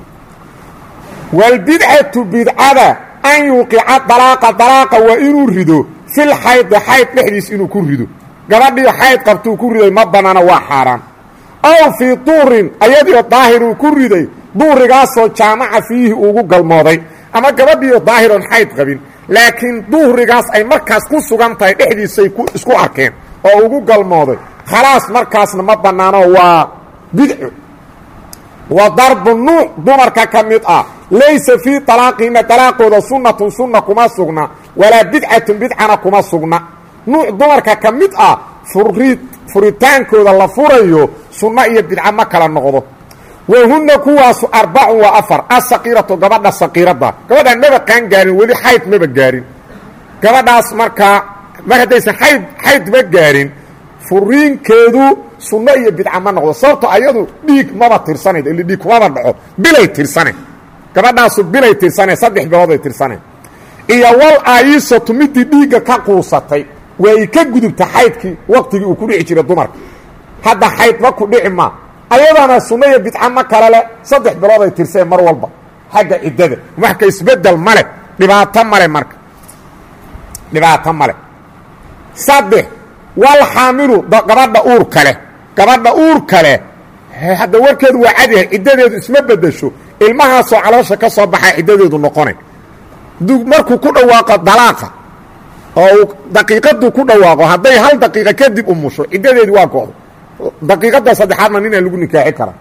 waalbidcatu bidcada an yuuqica dalaaqa dalaaqa waa inuu rido fil xaydi xayd dhexdiis inuu ku rido gabadhii xayd qabtuu ku riday ma banaana waa xaaraan aw fii duurin ayadiio daahiruu ku riday duhrigaasoo jaamaca fiihi ugu galmooday ama gabadhiioo daahiroon xayd qabin laakiin duhrigaas ay markaas ku sugan tahay dhexdiisay isku arkeen oo ugu galmooday khalaas markaasna ma bannaano waa bidco wa darbu nuuc dumarka ka mid ah laysa fii talaaqihina dalaaqooda sunnatun sunna kuma sugna walaa bidcatun bidcana kuma sugna nuuc dumarka ka mid ah furid furitaankooda la furayo sunno iyo bidca ma kala noqdo wahunna kuwaasu arbacun waa afar asaqiiratu gabadha saqiiradda gabadhaan maba qaan gaarin weli xayd maba gaarin gabadhaas markaa mar haddaysan ayd xaydma gaarin furiinkeedu sunno iyo bidca ma noqdo sababto ayadu dhiig maba tirsanayd ili dhiig kumaba dhaco bilay tirsane gabadhaasu bilay tirsane saddex bilooday tirsane iyo wal aayisatu midii dhiigga ka quusatay waa y ka gudubta xaydkii waqtigii uu ku dhici jiray dumarka hadda xaydma ku dhici maa ayadana sunno iyo bidca ma kale leh saddex bilooday tirseen mar walba xagga ciddada marka isbedel male dhibaato male marka dhibaato male saddex wal xaamilu gabadha uur kale gabadha uur kale hadda warkeedu waa cadyahay ciddadeedu isma bedesho ilmahaasoo caloosha ka soo baxaa ciddadeedu noqonay markuu ku dhawaaqo dalaaqa oo uu daqiiqaduu ku dhawaaqo hadday hal daqiiqa kadib umusho ciddadeedi waa go'do daqiiqadda saddexaadna ninaa lagu nikaaxi karaa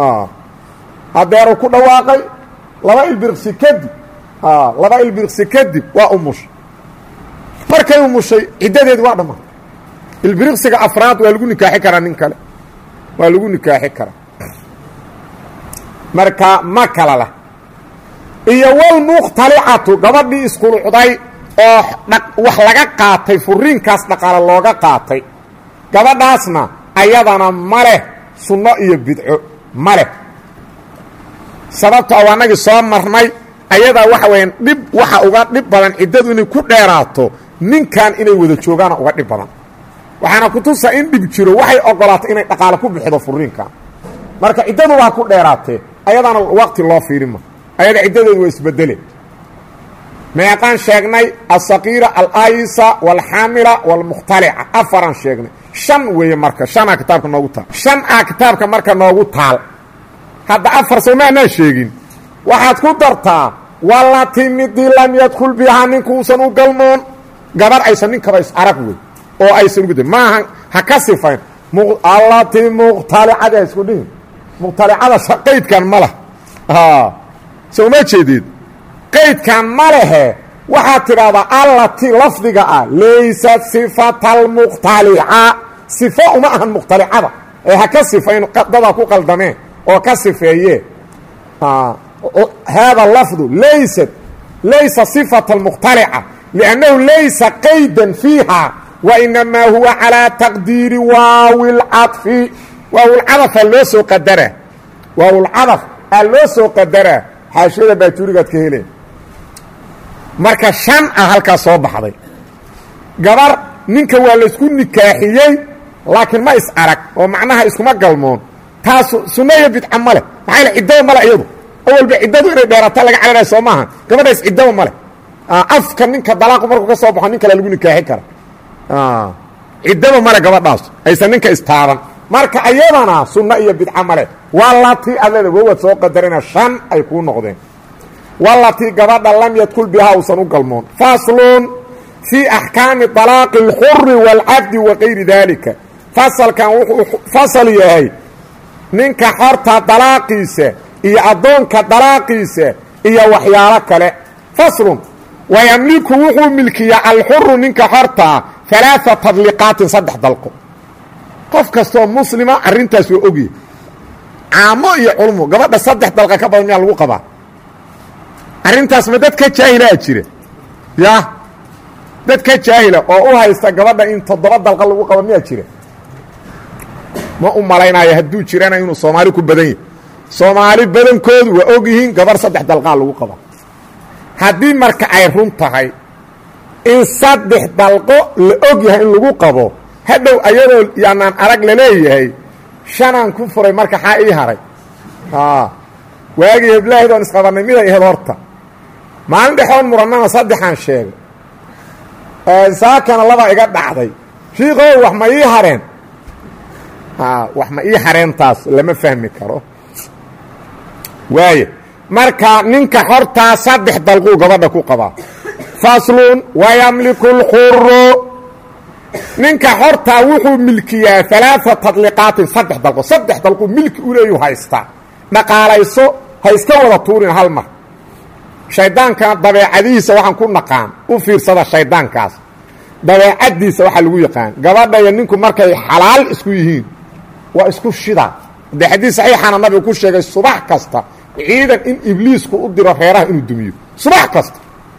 hadeeruu ku dhawaaqay laba ilbirqsi kadib laba ilbirqsi kadib waa umushay markay umushay ciddadeedi waa dhammaatay ilbiriqsiga afraad waa lagu nikaaxi karaa nin kale waa lagu nikaaxi karaa marka ma kala lah iyo walmukhtalicatu gabadhii isqulucday oo wax laga qaatay furiinkaas dhaqaale looga qaatay gabadhaasna ayadana ma leh sunno iyo bidco ma leh sababto a anagii soo marnay ayadaa waxa weyaan dhib waxa uga dhib badan ciddadu inay ku dheeraato ninkan inay wada joogaana uga dhib badan waxaana kutusa in dhib jiro waxay ogolaatay inay dhaqaale ku bixido furiinkan marka ciddadu waa ku dheeraatee ayadaana waqti loo fiirima ayada ciddadeedu waa isbedele meeqaan sheegnay aلsaqiira alaysa wاlxaamila wاlmukhtalica afaraan sheegnay shan weeye marka shanaa kitaabka noogu taal shan ah kitaabka marka noogu taal hadda afar soo maanaa sheegin waxaad ku dartaa walati midii lam yadkul bihaa ninkuusan u galmoon gabar aysan ninkaba is arag wey oo aysan ugu maaha ha ka sifayn allati mukhtalicada ha isku dhihin mukhtalicada qaydkan ma lah soo ma jeedid qaydkan ma lehe waxaad tidhaahdaa allati lafdiga ah laysat sifata almukhtalica sifo uma ahan mukhtalicada ee ha ka sifayn dadaa ku qaldameen oo ka sifeeye hada lafdu laysat laysa sifata almukhtalica liannahu laysa qaydan fiiha wainamaa huwa calaa taqdiiri waawi lcadfi waawilcadafaa loo soo qadaraa waawilcadaf aa loo soo qadaraa xaashiyada baatuurigaad ka heleen marka shan ah halkaas soo baxday gabar ninka waa laysku nikaaxiyey laakiin ma is arag oo macnaha iskuma galmoon taasu sunno iyo bidca ma leh maxaa yale ciddaba male iyadu awalba ciddadu inay dheerata laga calanaya soo maaha gabadhaas ciddaba ma leh afka ninka dalaaqu markuu ka soo baxo nin kale lagu nikaaxin kara ciddaba male gabadhaas aysan ninka istaaban marka ayadana sunno iyo bidca male waa latii adleda wawaad soo qadarina shan ay kuu noqdeen walatii gabadha lam yadkul bihaa uusan u galmoon faslun fii axkaami طalaaqi اlxuri wاlcabdi wa kayri dalika fasalkan wuxuu fasal yahay ninka xorta dalaaqiisa iyo addoonka dalaaqiisa iyo waxyaalo kale faslun wayamliku wuxuu milkiyaa alxuru ninka xortaa alaaثa tadliqaatin saddex dalqo qof kastoo muslima arrintaas waa ogyahy caamo iyo culmo gabadha saddex dalqa ka badan miyaa lagu qabaa arrintaas ma dad ka jaahilaa jira ya dad ka jaahila oo u haysta gabadha in toddoba dalqa lagu qabo miyaa jira ma u malaynayo hadduu jirana inuu soomaali ku badan yahy soomaali badankoodu waa og yihiin gabarh saddex dalqaa lagu qaba haddii marka ay run tahay in saddex dalqo la og yahay in lagu qabo hadhow ayadoo yaanaan arag laleeyahay shanaan ku furay marka xaa ii haray waagii heblaahid oon isqabannay miday ahayd horta maalin dhexoon murannana saddexaan sheegay saakana laba iga dhacday shiikow wax ma ii hareen wax ma ii hareentaas lama fahmi karo waaya marka ninka hortaa saddex dalquu gabadha ku qabaa faslun wayamliku اlxuru ninka hortaa wuxuu milkiyaa alaaثa tadliqaatin saddex dalqo saddex dalqu milki u leeyu haystaa dhaqaalayso ha iska wada tuurin hal mar shaydaanka dabeecadihiisa waxaan ku naqaan u fiirsada shaydaankaas dabeecaddiisa waxaa lagu yaqaan gabadha iyo ninku markay xalaal isku yihiin waa isku shida dee xadiis saxiixana nabigu ku sheegay subax kasta ciidan in ibliisku u diro reeraha inuu dumiyo subax kasta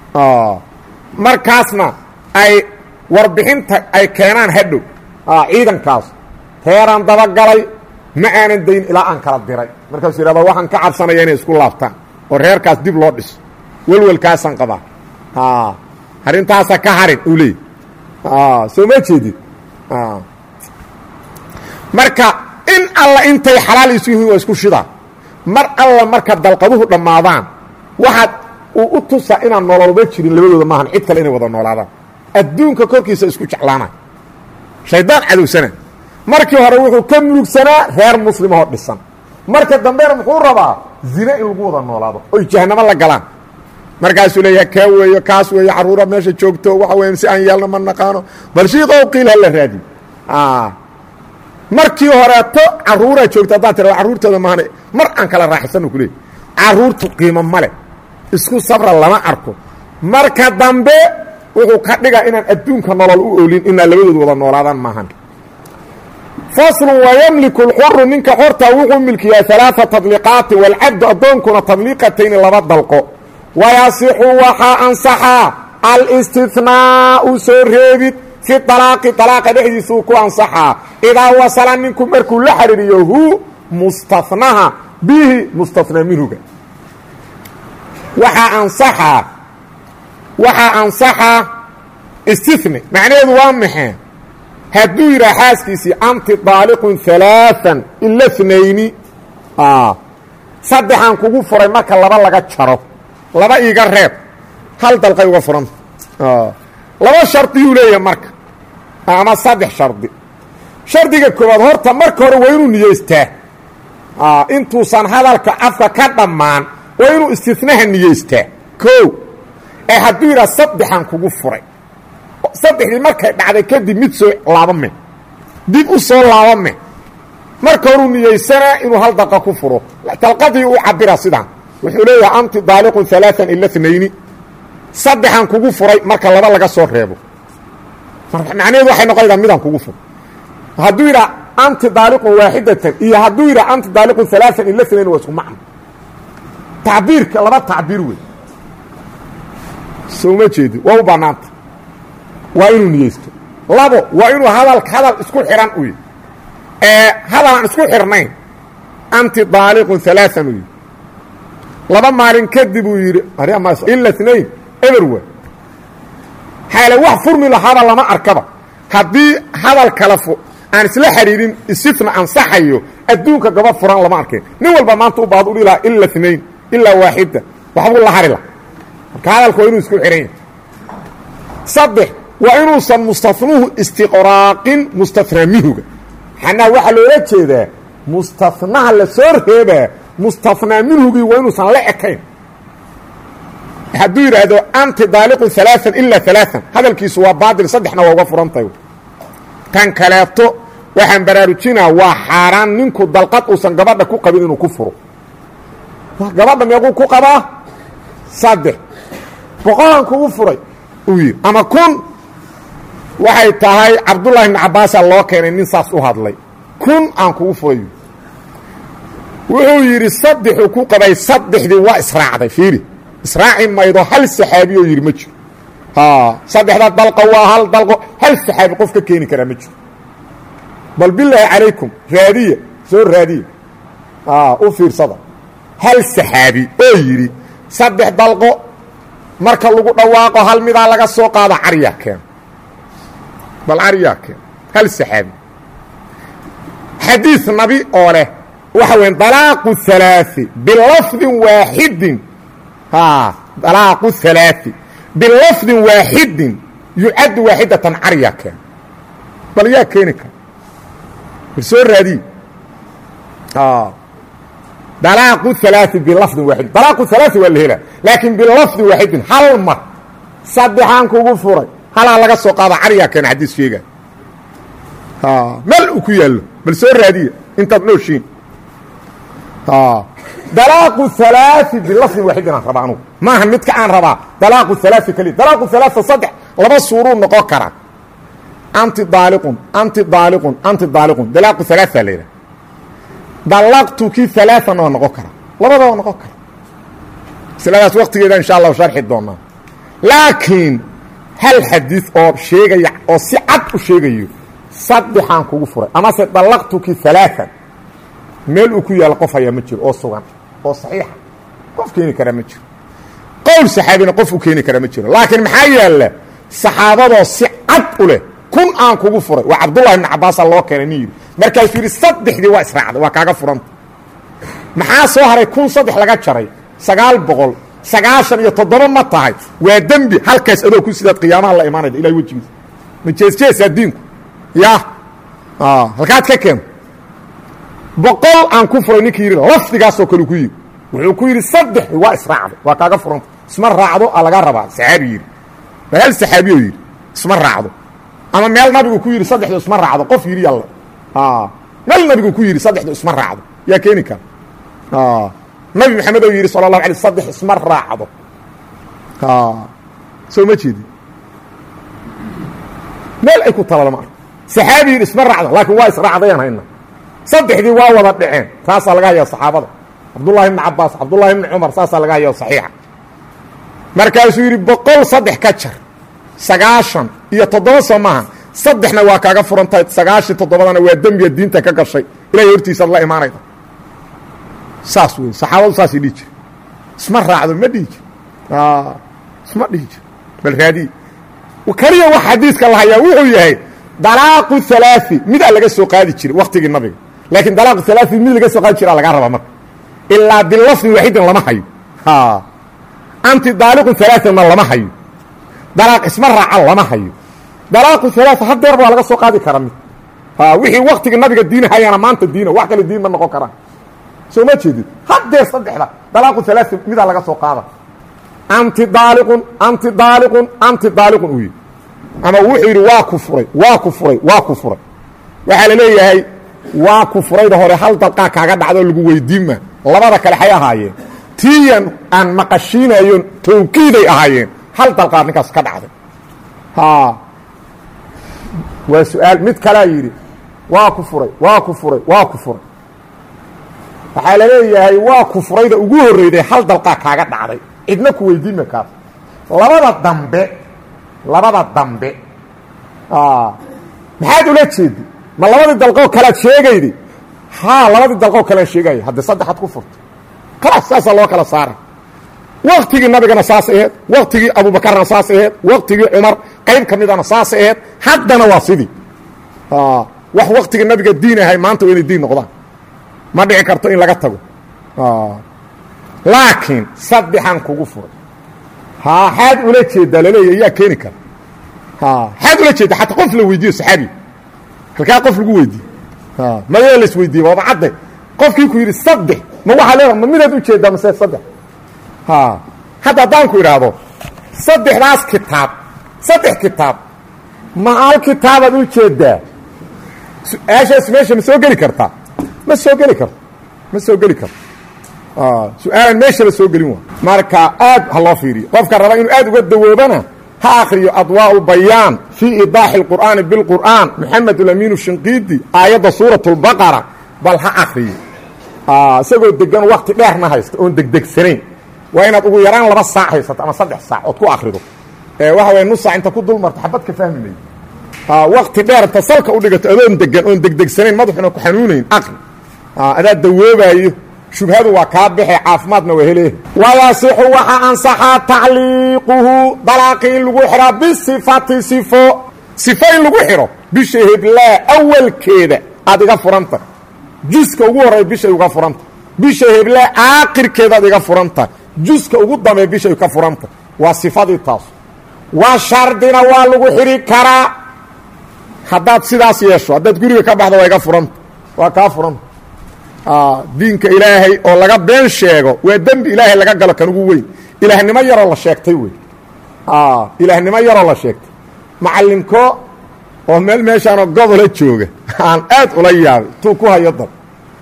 markaasna ay warbixinta ay keenaan hadhow ciidankaas reeraan dabagalay ma aanan dayn ilaa aan kala diray markaasuu yidhahda waxaan ka cabsanaya inay isku laabtaan oo reerkaas dib loo dhiso welwelkaasaan qabaa arrintaasa ka harin uu leey soo ma jeedid marka in alla intay xalaal isu yihiin waa isku shidaa mar alla marka dalqaduhu dhammaadaan waxaad uu u tusaa inaan nololba jirin labadooda maahan cid kale inay wada noolaadaan adduunka korkiisa isku jeclaana shaydaan cadowsana markii hore wuxuu ka mulugsanaa reer muslimahoo dhisan marka dambena muxuu rabaa zine in lagu wada noolaado oy jahanamo la galaan markaasuu leeyaha kaa weeyo kaas weeyo carruura meesha joogto waxa weya si aan yeelno ma naqaano bal shiikow qiil hala raadi markii horeeto carruuraa joogta haddaad tira carruurtooda maana mar aan kala raaxisano ku leey carruurtu qiimo ma leh isku sabra lama arko marka dambe wuxuu ka dhigaa inaan adduunka nolol u oolin inaa labadooda wada noolaadaan maahan faslun wayamliku lxuru ninka xortaa wuxuu milkiyaa alaaثa tadliqaati waalcabdu addoonkuna tadliiqatayni laba dalqo wayasixu waxaa ansaxaa alistinaau soo reebid fi alaaqi alaaqa dhexdiisuu ku ansaxaa idaa wasala ninku markuu la xariiriyo hu mustanaha bihi mustanaa minhuga waxaa ansaxaa waxaa ansaxaa istihni macnaheedu waa maxee hadduu yidhaha xaaskiisii anti daaliqun alaaan ila nayni saddexaan kugu furay marka laba laga jaro laba iiga reeb hal dalqay uga furanta laba shardiyuu leeyahay marka ama saddex shardi shardiga koowaad horta marka hore waa inuu niyeystaa intuusan hadalka afka ka dhammaan waa inuu istinaha niyeystaa o ee hadduu yidhaha saddexaan kugu furay saddexdii markay dhacday kadib mid soo laabame dib u soo laabame marka horuu niyeysanaa inuu hal daqa ku furo dalqadii u cabira sidaan wuxuu leeyahay anti daaliqun alaaan ila nayni saddexaan kugu furay marka laba laga soo reebo macnaheedu waxay noqonaysaa midaan kugu furo hadduu yidhaha anti daaliqun waaxidatan iyo hadduu yidhaha anti daaliqun alaaan ila nayn waa isku macno tacbiirka laba tacbiir wey soo ma jeedi waa u bannaanta waa inuu niyeysto labo waa inuu hadal hadal isku xihan u yidhi ee hadal aan isku xirnayn anti daaliqun alaaan u yidhi laba maalin kadib uu yidhi ila nayn eberwa xaale wax furmi lahaaba lama arkaba haddii hadal kale aan isla xidhiidhin isifna ansaxayo adduunka gaba furan lama arkeen nin walba maanta u baad u dhihi lahaa ila nayn ilaa waaxida waxbuu la hari laha marka hadalka waa inuu isku xihan yahay saddex waa inuusan mustanuhu istiqraaqin mustanaa minhuga xanaa waxaa loola jeedaa mustanaha la soo reebaa mustanaa minhugii waa inuusan la ekayn hadduu yidhaahdo anti daaliqun alaaan ilaa alaaan hadalkiisu waa baatil saddexna waa uga furantahay kan kaleeto waxaan baraarujinaa waa xaaraan ninku dalqad uusan gabadha ku qabin inuu ku furo gabadha meequu ku qabaa saddex boqolan kugu furay uu yidhi ama kun waxay tahay cabdullaahi ibni cabbaasaa loo keenay nin saas u hadlay kun aan kugu furay wuxuu yidhi saddexuu ku qabay saddexdii waa israacday fiiri israaci maydo hal saxaabi oo yidhi ma jiro saddexda dalqa waa hal dalqo hal saxaabi qof ka keeni karaa ma jiro bal bilaahi calaykum raadiya soo raadiya u fiirsada hal saxaabi oo yidhi saddex dalqo marka lagu dhawaaqo hal midaa laga soo qaado caryaa keen bal caryaa keen hal saxaabi xadiid nabi oo leh waxa weya dalaaqu halaaثi bilafdin waaxidin dalaaqu halaaثi bilafdin waaxidin yucaddu waaxidatan caryaa keen bal yaa keeni kara bal soo raadiye dalaaqu halaaثi bilafdin waaxidin dalaaqu halaaثi waa la helaa laakiin bilafdin waaxidin hal mar saddexaan kugu furay halaa laga soo qaada caryaa keena xadiis sheega meel uu ku yaallo bal soo raadiya intaad nooshiin dalaaqu halaaثi bilafdin waaxidin aan rabaa anugu maaha midka aan rabaa dalaaqu halaaثi keliya dalaaqu halaaثa saddex laba suuruu noqon karaa anti daaliqun anti daaliqun anti daaliqun dalaaqu halaaثa la yidhaha dalaqtuki alaaan waa noqon kara labada waa noqon kara masladaas waktigeeda insha allahu sharxi doonaa laakiin hal xadiid oo sheegaya oo si cad u sheegayo saddexaan kugu furay amase dalaqtuki alaaan meel uu ku yaalo qof hayaa ma jiro oo sugan oo saxiixa qof keeni karaa ma jiro qowl saxaabina qof u keeni karaa ma jiro laakiin maxaa yaalla saxaabadoo si cad u leh kun aan kugu furay waa cabdullahi ibni cabbaasa loo keenay nin yidhi markaasuu yidhi saddexdii waa israacday waa kaaga furanta maxaa soo haray kun saddex laga jaray sagaal boqol sagaashan iyo toddoba ma tahay waa dembi halkaas adoo ku sidaad qiyaamaha la imaanayda ilahay wejigiisa ma jeesjeesaa diinku ya halkaad ka keento boqol aan ku furay ninkii yidhi lafdigaasoo kale ku yidhi wuxuu ku yidhi saddexdii waa israacday waa kaaga furanta isma raacdo a laga rabaa saxaabi yidhi waa hal saxaabiyoo yidhi isma raacdo ama meel nabigu ku yidhi saddexdu isma raacdo qof yidhi yalla meel nabigu ku yidhi saddexdu isma raacdo yaa keeni kara nabi maxamed oo yidhi sala allahu alay saddex isma raacdo soo ma jeedi meel ay ku tala lama arko saxaabi yidhi isma raacdo laakiin waa israacdayaan hayna saddexdii waa wada dhaceen taasaa laga hayaa saxaabada cabdullahi ibni cabaas cabdullahi ibni cumar saasaa laga hayaa saxiixa markaasuu yidhi boqol saddex ka jar sagaashan iyo toddoba soo maaha saddexna waa kaaga furantahay sagaashan toddobadana waa dembiga diinta ka gashay ilahay hortiisaad la imaanayda saas wey saxaabadu saasay dhihi jire isma raacdo ma dhihi jir isma dhihi jir bal raadiye keliya wax xadiiska la hayaa wuxuu yahay dalaaqu halaai midaa laga soo qaadi jiray waktigii nabiga laakiin dalaaqu halaai mid laga soo qaadi jira lagaa rabaa marka ilaa bilafdin waaxidin lama hayo anti daaliqu halaana lama hayo dalaaq isma raaca lama hayo dalaaqu halaa hadeer baa laga soo qaadi kara mid wixii waktigii nabiga diin hayana maanta diina wax kale diin ma noqon karaan soo ma jeedid hadeer saddexda dalaaqu halaai midaa laga soo qaada anti daaliqun anti daaliqun anti daaliqun uu yidhi ama wuxuu yidhi waa ku furay waa ku furay waa ku furay waxaa la leeyahay waa ku furayda hore hal dalqaa kaaga dhacdoo lagu weydiinma labada kale xay ahaayeen tiyan aan maqashiinayon tawkiiday ahaayeen hal dalqaad ninkaas ka dhacday waa su-aal mid kalea yidhi waa ku furay waa ku furay waa ku furay waxaa la leeyahay waa ku furayda ugu horreyday hal dalqaa kaaga dhacday cidna ku weydiinma kaas labada dambe labada dambe maxaad ula jeedi ma labadii dalqoo kalead sheegaydi haa labadii dalqoo kalean sheegaya haddii saddexaad ku furto kalaas saasaa loo kala saara waktigii nabigana saas aheed waktigii abubakarna saas aheed waktigii cumar qayb ka midana saas aheed haddana waa sidii wax waktigii nabiga diin ahay maanta waa inay diin noqdaan ma dhici karto in laga tago laakiin saddexan kugu furay haa xaad ula jeedaa laleeya yaa keeni kara xaad ula jeeda xataa qof la weydiiyo saxaabi halkaa qof lagu weydiiye mayoo la isweydiiye waaba cadde qofkii ku yidhi saddex ma waxaa leeda ma midaad ujeedaa mase saddex hadda haddaan ku idhaahdo saddexdaas kitaab saddex kitaab ma hal kitaabaad u jeedaa su-aashaas meesha ma soo geli kartaa ma soo geli karto ma soo geli karto su-aalan meeshaba soo gelin waa marka aad ha loo fiiriyo qofka raba inuu aad uga dawoobana ha akriyo adwaaءu bayaan fii idaaxi اlqur'aani biاlqur'aan moxamed ulamiin shinqiidi aayadda suuraة اlbaqara bal ha akriyo isagoo degan wakti dheerna haysta oon degdegsanayn waa inaad ugu yaraan laba saac haysato ama saddex saac ood ku akrido waxa way nus saac inta ku dul marto xabad ka fahmi maydo wakti dheer inta salka u dhigato adoon degan oon degdegsanayn madaxuna ku xanuunayn akri adaa dawoobaayo shubhadu waa kaa baxe caafimaadna waa hele wayasixu waxaa ansaxaa tacliiquhu dalaaqi in lagu xidhaa bisifati sifo sifo in lagu xidho bisha heblaa awalkeeda aad iga furanta juska ugu horreya bishay uga furanta bisha heblaa aakirkeedaad iga furanta juska ugu dambeey bishay ka furanta waa sifadii taas waa shardina waa lagu xidhi karaa haddaad sidaas yeesho haddaad guriga ka baxdo waa iga furanta waa kaa furanta diinka ilaahay oo laga been sheego waa dembi ilaahay laga galo kan ugu weyn ilaahnimo yaroo la sheegtay wey ilaahnimo yaroo la sheegtay macallinko oo meel meeshaanoo gobola jooga aan aad ula yaabay tuu ku hayo dad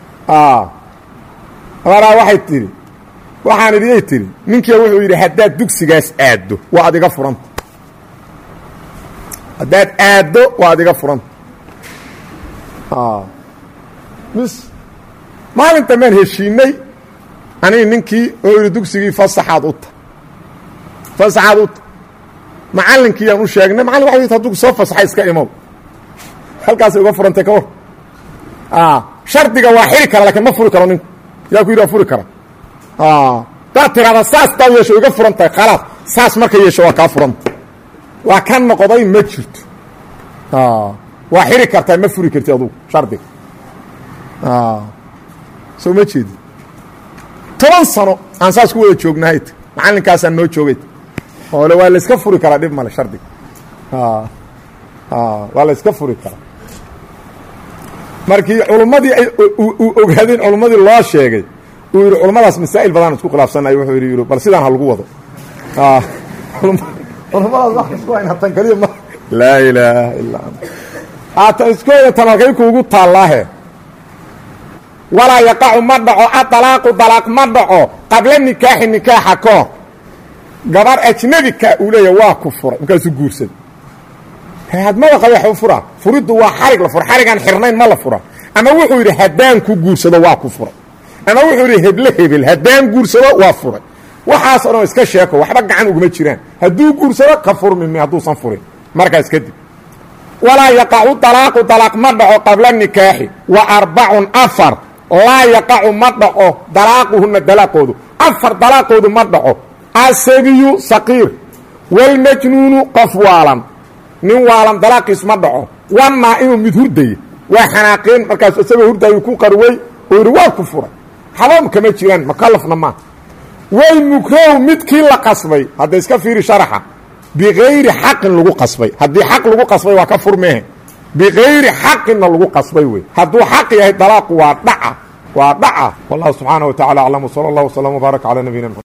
maraa waxay tidhi waxaan idiyay tidhi ninkia wuxuu yidhi haddaad dugsigaas aaddo waa ad iga furanta haddaad aaddo waa ad iga furanta mis maalin dambaan heshiinay aniga ninkii oo yidhi dugsigii fasaxaad u ta fasaxaad u ta macallinkiiyaan u sheegnay macallin waxa yidhi hadduu soo fasaxay iska imow halkaasay uga furantay ka war shardiga waa xiri kara lakiin ma furi karo ninku yaa ku yidhi waa furi kara daad tiraada saas daad yeesho iga furan tahay khalaas saas marka yeesho waa kaa furanta waa ka noqday ma jirto waa xiri kartaa ma furi karti adugu shardiga soo ma jeedi toban sano aan saas ku wada joognahay macallinkaasaan noo joogay oole waa layska furi karaa dhib male shardiga waa la yska furi karaa markii culummadii ay ogaadeen culummadii loo sheegay uu yidhi culummadaas masaa'il badaan isku khilaafsanay wuxuu yidhi bal sidaan ha lagu wado culummadaas wax isku hayna tan keliya ma laa ilaaha illaa anta haatan iskooda tan halkay kuugu taallaahe walaa yaqacu ma dhaco adalaaqu dalaaq ma dhaco qabla nikaaxi nikaaxa kahor gabar ajnabika uu leeya waa ku furay markaasuu guursaday hadmada qaba waxu furaa furiddu waa xarig la fura xarigaan xirnayn ma la fura ama wuxuu yidhi haddaan ku guursado waa ku furay ama wuxuu yidhi heble hebel haddaan guursado waa furay waxaas o dhan iska sheeko waxba gacan uguma jiraan hadduu guursado ka furmimi hadduusan furin markaas kadib walaa yaqacu dalaaqu dalaaq ma dhaco qabla nikaaxi wa arbacun afar laa yaqacu ma dhaco dalaaquhuna dalaaqoodu afar dalaaqoodu ma dhaco asabiyu saqiir walmajnuunu qof waalan nin waalan dalaaqiis ma dhaco wanaa-imu mid hurdaya waa xanaaqeen markaas isagoo hurdaayu ku qarwey oo yidhi waa ku furay xabam kama jiraan makalafna maa way mukrahu midkii la qasbay hadda iska fiiri sharaxa bikayri xaqin lagu qasbay haddii xaq lagu qasbay waa ka furmehe bikayri xaqinna lagu qasbay wey hadduu xaq yahay dalaaqu waa dhaca waa dhaca wallahu subxaana wa tacala aclam wsala allah wslam wbaarak calaa nabiyina mxamed